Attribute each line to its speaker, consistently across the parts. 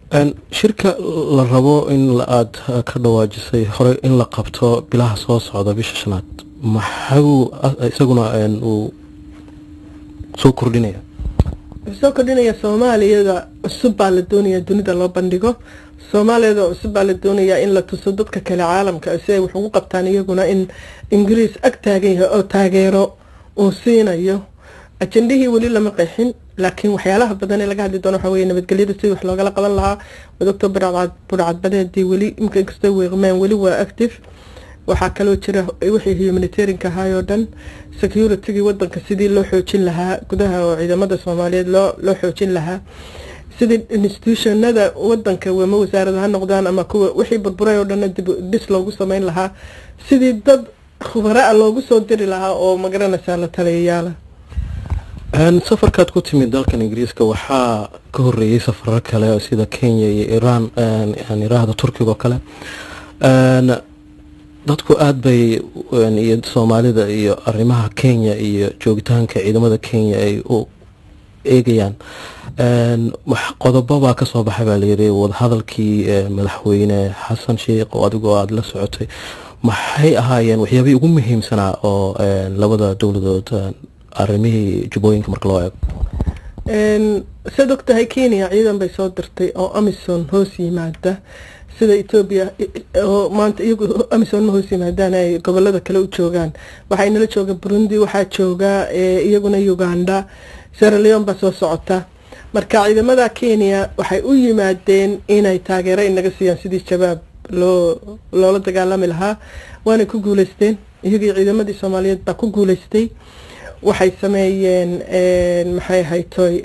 Speaker 1: shirka la rabo in aada ka dhawaajisay horey in la qabto bilaha soo socda bisha shanaad maxuu isaguna uu soo kordhinaya
Speaker 2: wuxuu soo kordhinaya soomaaliyada cusub baa la doonaya dunida loo bandhigo soomaaliyada cusub baa la doonayaa in la tuso dadka kale caalamka si ay wax ugu qabtaan iyaguna in ingiriis ag taagan yahay oo taageero uu siinayo ajendihii weli lama qeexin laakiin waxyaalaha badan ee laga hadli doono waxa weye nabadgelyada sidii wax loogala qaban lahaa doctor burcadbadeedii weli imka inkastoo weeqmeen weli waa active waxaa kaloo jira wixii humanitarianka ahaay oo dhan securitygii wadanka sidii loo xoojin lahaa gudaha oo ciidamada soomaaliyeed loo loo xoojin lahaa sidii institutionada wadanka wama wasaarada ha noqdaan ama kuwa wixii burburay oo dhanna dib dhis loogu sameyn lahaa sidii dad khubara-a loogu soo diri lahaa oo magaranaysaa la taliyayaala
Speaker 1: safarkaad ku timid dalkan ingiriiska waxaa ka horeeyey safaro kale sida kenya iyo iran iraahda turkiga oo kale dadku aada bay iyo soomaalida iyo arrimaha kenya iyo joogitaanka ciidamada kenya ay u eegayaan qodobo baa kasoo baxay baa layiri wadahadalkii madaxweyne xasan sheikh oo adigoo aada la socotay maxay ahaayeen waxyaabihii ugu muhiimsanaa oo labada dowladood arrimihii jubbooyinka marka loo eego
Speaker 2: saad og tahay kenya ciidan bay soo dirtay oo amison hoos yimaada sida etoobiya oo maanta iyagu amison ma hoos yimaadaan ay gobolada kale u joogaan waxaa inala jooga burundi waxaa jooga iyaguna uganda sierra leon baa soo socota marka ciidamada kenya waxay u yimaadeen inay taageero inaga siiyaan sidii shabaab loo loola dagaalami lahaa waanay ku guuleysteen iyagii ciidamadii soomaaliyeed baa ku guuleystay waxay sameeyeen maxay haytoy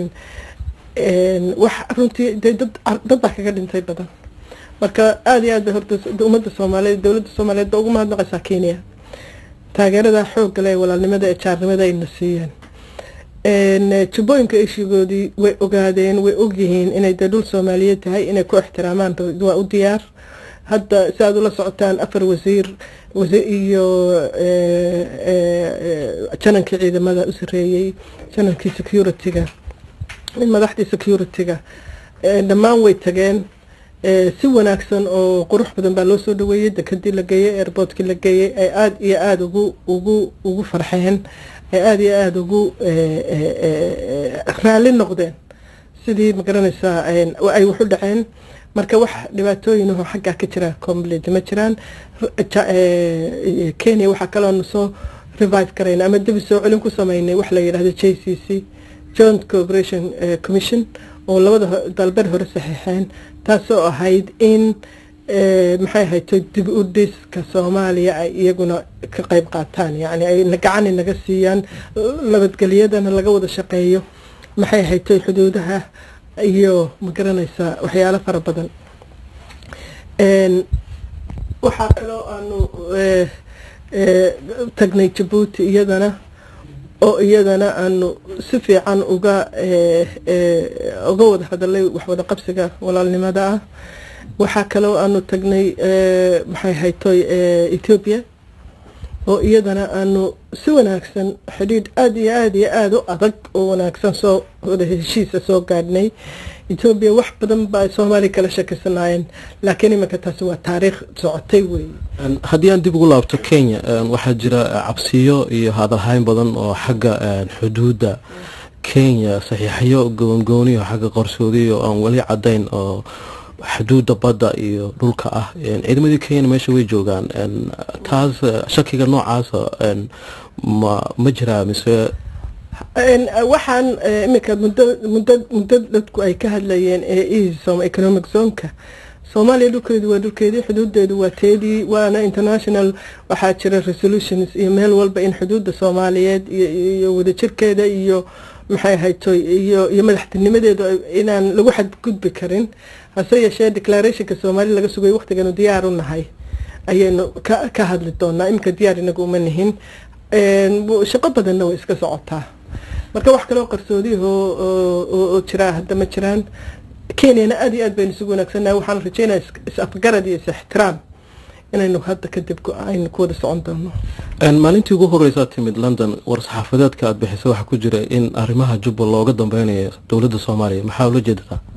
Speaker 2: wax runtii de dad dad baa kaga dhintay badan marka aada iyo aad bay horta ummadda soomaaliyeed dowladda soomaaliyeed ba ugu mahadnaqaysaa kenya taageerada xoogga leh walaalnimada ee jaarnimada ayna siiyeen jubbooyinka ishigoodii way ogaadeen way ogyihiin inay dee dhul soomaaliyeed tahay inay ku ixtiraamaan waa u diyaar hadda si aad ula socotaan afar wasiir iyo janankii ciidamada u sareeyey janankii security-ga madaxdii security-ga dhammaan way tageen si wanaagsan oo qurux badan baa loo soo dhaweeyey dekadii la geeyey airboortkii la geeyey ay aada iyo aada ugu ugu ugu farxeen ay aada iyo aada ugu raalli noqdeen sidii magaranaysaa ay wax u dhaceen marka wax dhibaatooyin oo xaggaa ka jira complete ma jiraan kenya waxaa kaloonu soo revive karayna ama debi soo celin ku sameynay wax la yidhahdo j c c joint cooperation commission oo labada dalbeed hore saxiixeen taasoo ahayd in maxay ahayd dib u dhiska soomaaliya ay iyaguna ka qeyb qaataan yani ay gacan naga siiyaan nabadgelyadana laga wada shaqeeyo maxay ahayd xuduudaha iyo magaranaysaa waxyaalo fara badan waxaa kaloo aanu tagnay jabuuti iyadana oo iyadana aanu si fiican uga uga wada hadalay waxwada qabsiga walaalnimada ah waxaa kaloo aanu tagnay maxay haytoy ethoobiya oo iyadana aanu si wanaagsan xidhiidh aada iyo aada iyo aada u adag oo wanaagsan soo wada heshiisa soo gaadhnay etoobiya wax badan baa soomaaliya kala shakisanaayeen laakiin iminka taasi waa taariikh socotay wey
Speaker 1: haddii aan dib ugu laabto kenya waxaa jira cabsiyo iyo hadalhayn badan oo xagga xuduudda kenya saxiixyo goongooniyo xagga qarsoodiyo aan weli cadayn oo xuduudda badda iyo dhulka ah ciidamadii kenyana meesha way joogaan taas shakiga noocaasa ma ma jiraa mise
Speaker 2: waxaan iminka muddo muddo muddo dadku ay ka hadlayeen ee esom economic zoneka soomaaliya dhulkeedu waa dhulkeedii xuduudeedu waa teedii waana international waxaa jira resolutions iyo meel walba in xuduudda soomaaliyeed iyo wadajirkeeda iyo maxay haytoy iyo iyo madaxtinimadeedu inaan lagu xadgudbi karin hase yeeshee declarationka soomaaliya laga sugay waqtiganu diyaar u nahay ayaynu ka ka hadli doonaa iminka diyaar inagu uma nihin shaqo badanna way iska socotaa marka wax kaloo qarsoodiyaho oo jiraa hadda ma jiraan kenyana aada iyo aad baynu isugu wanaagsannahay waxaan rajeynaya is-afgarad iyo is-ixtiraam inaynu hadda kadib aynu ku wada socon doono
Speaker 1: maalintii ugu horeysaa timid london war-saxaafadeedka aada bixisay waxaa ku jira in arrimaha jubba looga dambeynayo dowladda soomaaliya maxaa ula jeedataa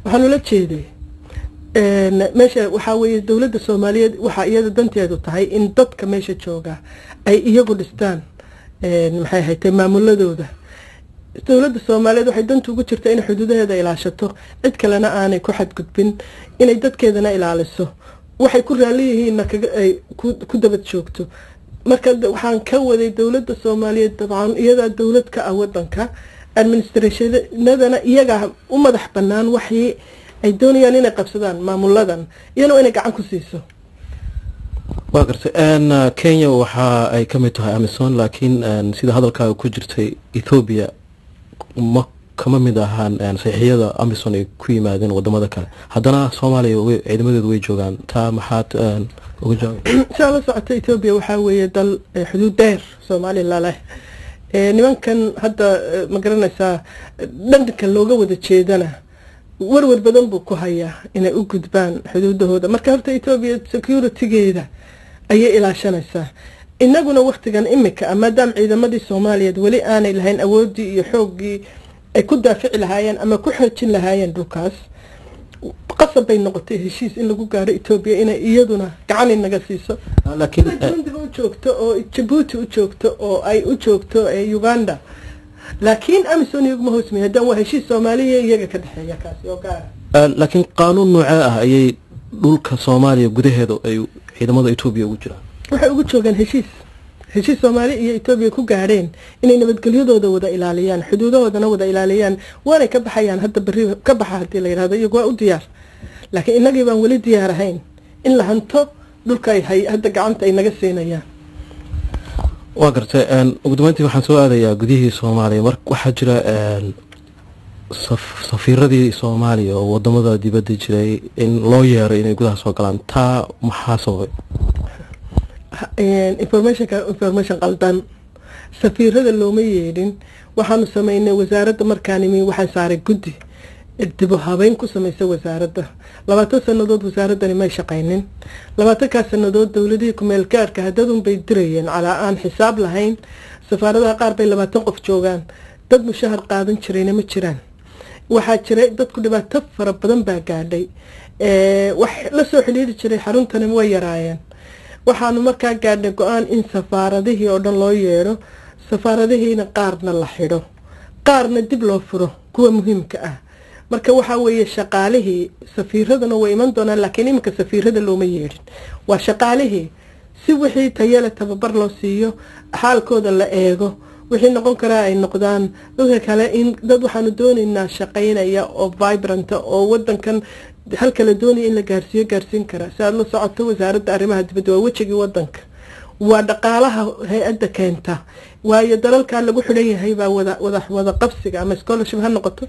Speaker 2: waxaan ula jeeday meesha waxaa weeye dowladda soomaaliyeed waxaa iyada danteedu tahay in dadka meesha jooga ay iyagu dhistaan maxay haytay maamuladooda dowladda soomaaliyeed waxay danta ugu jirta inay xuduudaheeda ilaashato cid kalena aanay ku xadgudbin inay dadkeedana ilaaliso waxay ku raali yihiinna ay ku dabad joogto marka waxaan ka waday dowladda soomaaliyeed dabcan iyadaa dowlad ka ah wadanka administrationadana iyagaa u madax banaan waxii ay doonayaan inay qabsadaan maamuladan iyana inay gacan ku siiso
Speaker 1: waa gartay kenya waxa ay ka mid tahay amison laakiin sida hadalkaaga ku jirtay ethoobiya ma kama mid ahaan saxiixiyada amison ay ku yimaadeen wadamada kale haddana soomaaliya ciidamadeedu way joogaan taa maxaad uga jawaab
Speaker 2: siaa la socota ethoobiya waxaa weeye dal xuduud dheer somalilan leh nimankan hadda ma garanaysaa dhanka looga wada jeedana warwar badan buu ku hayaa inay u gudbaan xuduudahooda marka horta etoobiya securitygeeda ayay ilaashanaysaa inaguna waktigan imika a maadaama ciidamadii soomaaliyeed weli aanay lahayn awoodii iyo xooggii ay ku daafici lahaayeen ama ku xoojin lahaayeen dhulkaas qasab bay noqotay heshiis in lagu gaaro etoobiya inay iyaduna gacan inaga siiso laakiin u joogto oo jabuuti u joogto oo ay u joogto uganda laakiin amison iyaguma hoosmay haddaan waa heshiis soomaaliya iyaga ka dhexeeya kaasi oo gaara
Speaker 1: laakiin qaanuun noocee ah ayay dhulka soomaaliya gudaheeda ay ciidamada etoobiya ugu jiraan
Speaker 2: waxay ugu joogaan heshiis heshiis soomaaliya iyo etoobiya ku gaadheen inay nabadgelyadooda wada ilaaliyaan xuduudahoodana wada ilaaliyaan waanay ka baxayaan hadda beri ka baxa hadii la yidhahdo iyagu waa u diyaar laakiin innagii baan weli diyaar ahayn in la hanto dhulka ay hay hadda gacanta ay naga siinayaan
Speaker 1: waa gartay ugu dambeyntii waxaan soo aadayaa gudihii soomaaliya mar waxaa jira safiiradii soomaaliya oo wadamada dibadda jiray in loo yeeray inay gudaha soo galaan taa maxaa sababay
Speaker 2: informationka information qaldan safiirada looma yeedhin waxaanu sameynay wasaaradda markaanimi waxaan saaray guddi dibu habeyn ku samaysa wasaaradda labaatan sanadood wasaaradani may shaqaynin labaatankaas sanadood dowladihii kumeel gaarka hadadun bay dirayeen calaa aan xisaab lahayn safaaradaha qaar bay labaatan qof joogaan dad mushahar qaadan jirayna ma jiraan waxaa jiray dadku dhibaato fara badan baa gaadhay wax lasoo xidhiiri jiray xaruntani way yaraayeen waxaanu markaa gaadhnay go-aan in safaaradihii oo dhan loo yeedho safaaradihiina qaarna la xidho qaarna dib loo furo kuwa muhiimka ah marka waxaa weeye shaqaalihii safiiraduna way iman doonaan laakiin iminka safiirada looma yeedhin waa shaqaalihii si wixii tayale tababar loo siiyo xaalkooda la eego wixii noqon karaa ay noqdaan dadka kale in dad waxaanu doonaynaa shaqaynaya oo vibranta oo wadankan halka la doonaya in la gaarsiiyo gaarsiin karaa si aada la socoto wasaaradda arrimaha dibadda waa wejigii wadanka waa dhaqaalaha hay-adda keenta waayo dalalkaa lagu xidhan yahay baa wada wada wada qabsiga ama scholarship ha noqoto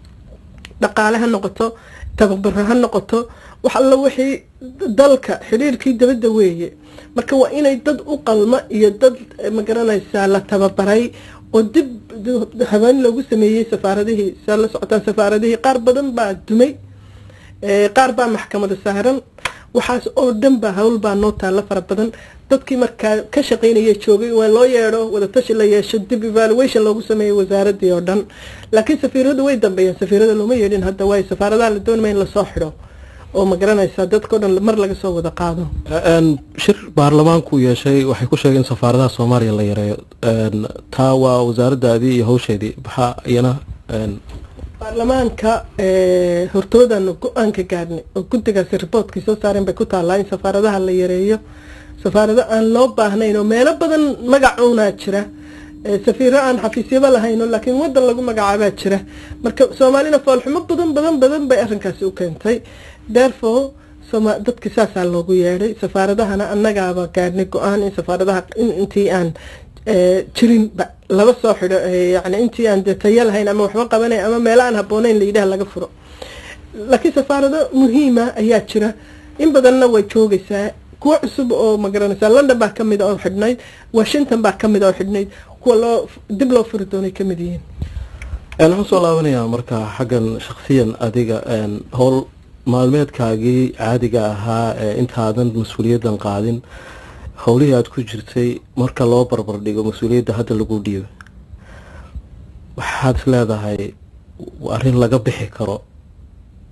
Speaker 2: dhaqaale ha noqoto tababaro ha noqoto wax alla wixii dalka xidhiirkii dabadda weeye marka waa inay dad u qalma iyo dad magaranaysaa la tababaray oo dib habeen loogu sameeyey safaaradihii saa la socotaan safaaradihii qaar badan baa dumay qaar baa maxkamada saaran waxaas oo dhan baa hawl baa noo taalla fara badan dadkii markaa ka shaqaynaya joogay waa loo yeedho wadatashi la yeesho dib evaluation loogu sameeyey wasaaradii oo dhan laakiin safiiradu way dambeeyeen safiirada looma yeedhin hadda waayo safaaradaha la doonaya in lasoo xidho oo ma garanaysaa dadkao dhan mar laga soo wada qaado
Speaker 1: shir baarlamaanku yeeshay waxay ku sheegeen in safaaradaha soomaaliya la yareeyo taa waa wasaaradaadii iyo hawsheedii maxaa iyana
Speaker 2: baarlamaanka hortoodaanu go-aanka gaadhnay oo guddigaasi riboortkii soo saareen bay ku taallaa in safaaradaha la yareeyo safaarado aan loo baahnayn oo meelo badan magacuunaa jira safiiro aan xafiisyaba lahayno laakiin wadan lagu magacaabaa jira marka soomaalina foolxumo badan badan badan bay arrinkaasi u keentay therefore dadki saasaa loogu yeedhay safaaradahana annagaaba gaadhnay go-aan in safaaradaha intii aan jirin laba soo xidho yani intii aan de tayo lahayn ama waxba qabanay ama meelo aan habbooneyn layidhaha laga furo laakiin safaarado muhiima ayaa jira in badanna way joogaysaa kuwo cusub oo magaranaysaa london baa kamid oo xidhnayd washington baa kamid oo xidhnayd kuwa loo dib loo furi doonay kamid yihiin
Speaker 1: waxaan soo laabanayaa marka xaggan shaksiyan adiga howl maalmeedkaagii caadiga ahaa ee intaadan mas-uuliyaddan qaadin howlihii aada ku jirtay marka loo barbar dhigo mas-uuliyadda hadda lagu dhiibo waxaad is leedahay arrin laga bixi karo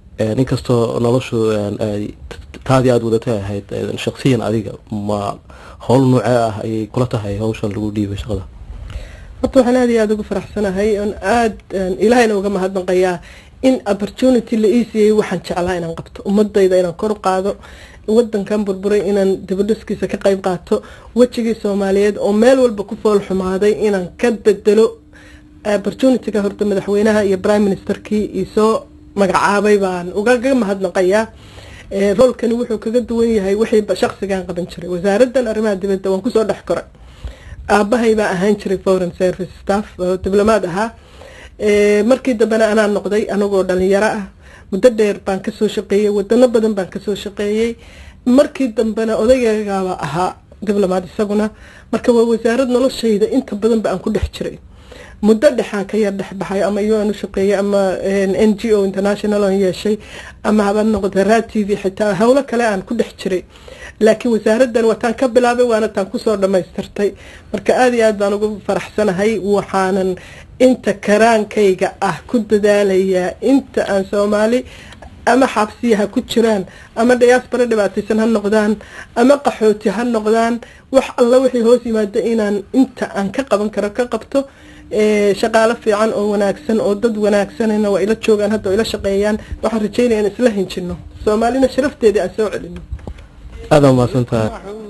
Speaker 1: inkastoo noloshu taadii aada wadatay ahayd shaksiyan adiga ma howl noocee ah ayay kula tahay hawshan lagu dhiibay shaqada
Speaker 2: horta waxaan aada iyo aada ugu faraxsanahay oon aada ilaahayna uga mahadnaqayaa in opportunity la ii siiyey waxaan jeclaa inaan qabto ummadayda inaan kor u qaado wadankan burburay inaan dibadhiskiisa ka qayb qaato wejigii soomaaliyeed oo meel walba ku fool xumaaday inaan ka bedelo opportunityga horta madaxweynaha iyo prime ministerkii isoo magacaabay baan ugaga mahadnaqayaa roolkani wuxuu kaga duwan yahay wixii shaksigan qaban jiray wasaaradan arrimaha dibadda waan kusoo dhex koray aabahay baa ahaan jiray foreign service staff oo diblomaad ahaa markii dambena anaa noqday anagoo dhalinyaro ah muddo dheer baan kasoo shaqeeyey wadano badan baan kasoo shaqeeyey markii dambena odaygaaba ahaa diblomaad isaguna marka waa wasaarad noloshayda inta badan ba aan ku dhex jiray muddo dhexaan ka yar dhex baxay ama un u shaqeeyey ama n g o international on yeeshay ama haba noqda ra t v xitaa howlo kale aan ku dhex jiray laakiin wasaaradan wataan ka bilaabay waana taan kusoo dhamaystirtay marka aada iyo aad baan ugu faraxsanahay waxaanan inta karaankayga ah ku dadaalayaa inta aan soomaali ama xabsiya ha ku jiraan ama diaspora dhibaataysan ha noqdaan ama qaxooti ha noqdaan wax alla wixii hoos yimaado inaan inta aan ka qaban karo ka qabto shaqaalo fiican oo wanaagsan oo dad wanaagsanna waa ila joogaan hadda oo ila shaqeeyaan waxaan rajeynaya in isla hinjino soomaalina sharafteedii aan soo celino
Speaker 1: aada umahadsantahay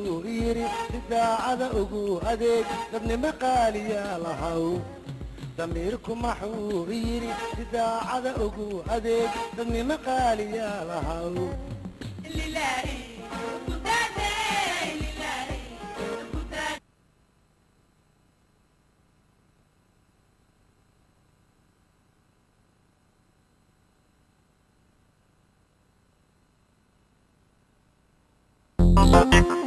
Speaker 3: daacada ugu adeeg dadnimo qaaliya lahaw damiirku maxuu yidhi si daacada ugu adeeg dadnimo qaaliya lahaw
Speaker 4: Thank you.